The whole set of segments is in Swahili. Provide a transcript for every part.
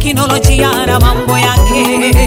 teknolojia na mambo yake,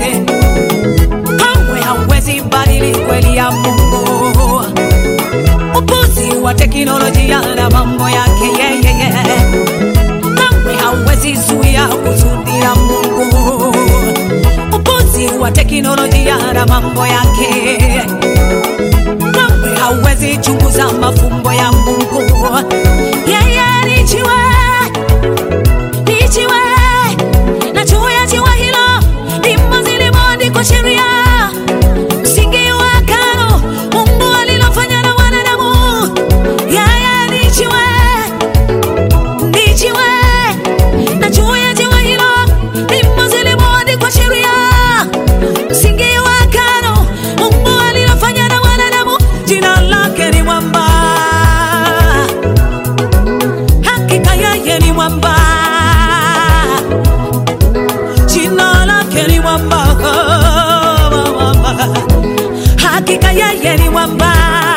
kamwe hauwezi badili kweli ya Mungu. Upuzi wa teknolojia na mambo yake yeye, kamwe hauwezi zuia kusudi la Mungu. Upuzi wa teknolojia na mambo yake, kamwe hauwezi chunguza mafumbo ya Mungu. Yeye ni jiwe ni jiwe na juu ya jiwe hilo ndimo zilimoandikwa sheria, msingi wa agano Mungu alilofanya na wanadamu. Yeye ni jiwe, ni jiwe na juu ya jiwe hilo ndimo zilimoandikwa sheria, msingi wa agano Mungu alilofanya na wanadamu. Jina lake ni mwamba, hakika yeye ni mwamba jina lake ni mwamba, hakika yeye ni mwamba.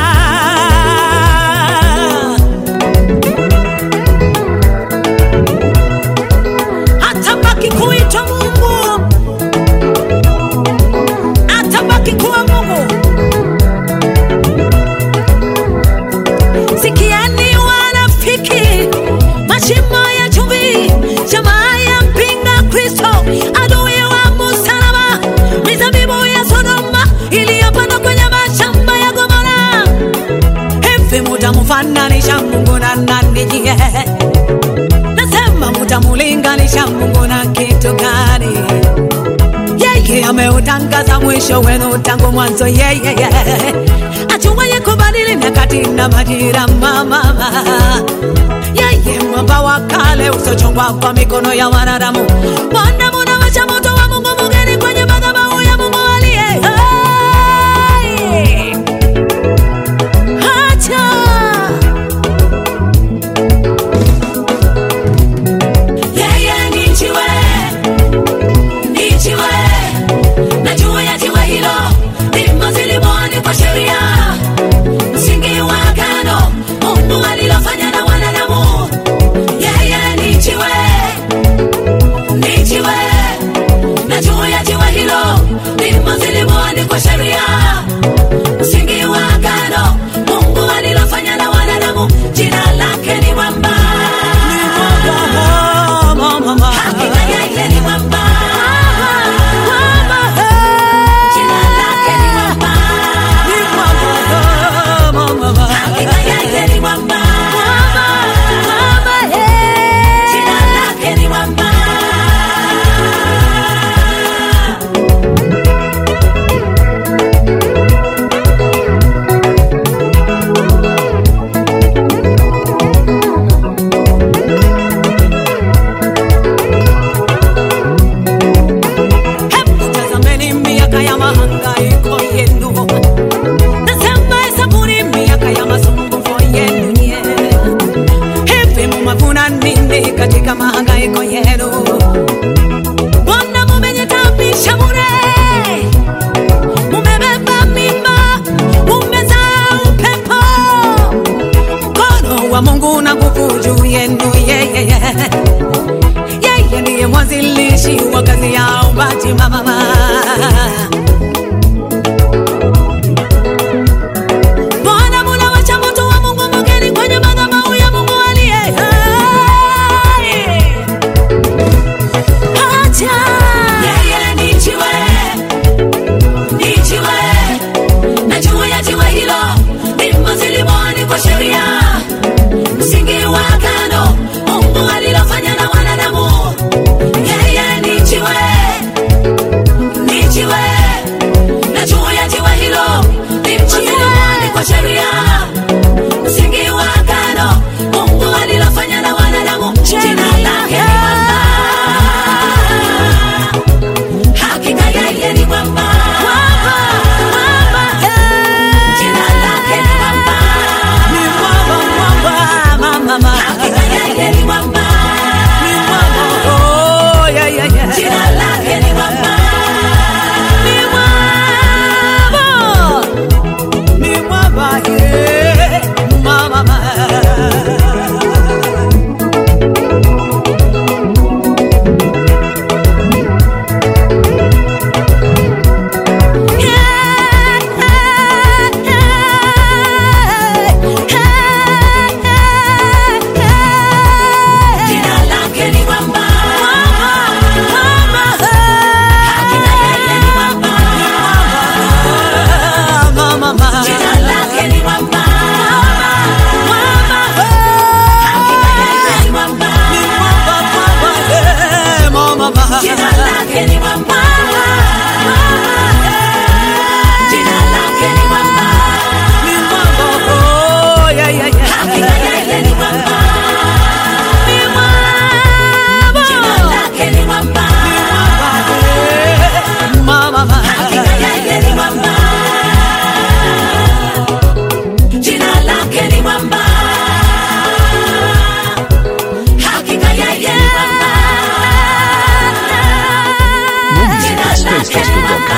Atabaki kuitwa Mungu, atabaki kuwa Mungu. Sikieni wanafiki, mashimo ya chumvi, jamaa ya mpinga Kristo, adui wa msalaba, mizabibu ya Sodoma iliyopandwa kwenye mashamba ya Gomora. Hivi mutamfananisha Mungu na nani? Je, nasema mutamulinganisha Mungu na kitu gani? Yeye ameutangaza mwisho wenu tangu mwanzo, yeye ajuwaye kubadili nyakati na majira, mama yeye mwamba wa kale usiochongwa kwa mikono ya wanadamu. Bwana munawasha moto wa Mungu mugeni kwenye madhabahu ya Mungu aliye hai. Acha yeye ni jiwe, ni jiwe na juu ya jiwe hilo ndimo zilimoandikwa sheria, msingi wa agano Mungu alilofanya na wanadamu. Yeye ni jiwe, ni jiwe na juu ya jiwe hilo ndimo zilimoandikwa sheria, msingi wa agano Mungu alilofanya na wanadamu. Jina lake ni mwamba, hakika yeye ni mwamba. Jina lake ni mwamba, hakika yeye ni mwamba. Jina lake ni mwamba. Hebu tazameni miaka ya mahangaiko yenu, nasema hesabuni miaka ya masumbuko yenu nye. Hivi mumevuna nini katika mahangaiko yenu? Mbona mumejitabisha bure? Mumebeba mimba, mumezaa upepo. Mkono wa Mungu na nguvu juu yenu yeye yeye ndiye mwanzilishi wa kazi ya uumbaji mama Jesus, just keep on